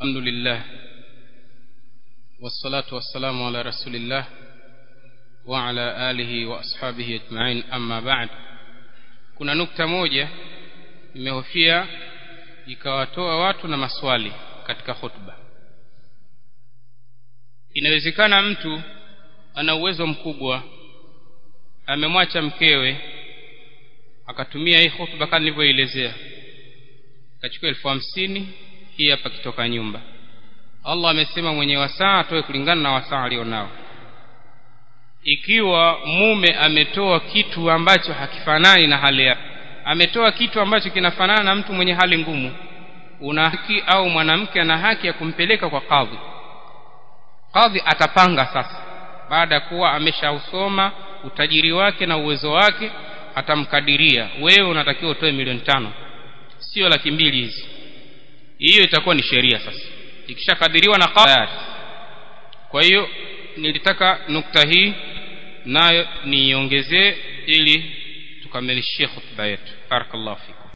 الحمد لله والصلاة والسلام على رسول الله وعلى آله وأصحابه أجمعين أما بعد kuna nukta moja imehofia ikawatoa watu na maswali katika khutba inawezekana mtu ana uwezo mkubwa amemwacha mkewe akatumia hii khutba kama nilivyoelezea akachukua elfu hamsini hii hapa kitoka nyumba allah amesema mwenye wasaa atoe kulingana na wasaa alionao ikiwa mume ametoa kitu ambacho hakifanani na hali yake ametoa kitu ambacho kinafanana na mtu mwenye hali ngumu una haki au mwanamke ana haki ya kumpeleka kwa kadhi kadhi atapanga sasa baada ya kuwa ameshausoma utajiri wake na uwezo wake atamkadiria wewe unatakiwa utoe milioni tano sio laki mbili hizi hiyo itakuwa ni sheria sasa ikishakadiriwa na kadhi kwa hiyo nilitaka nukta hii nayo niiongezee ili tukamilishie khutba yetu barakallahu fikum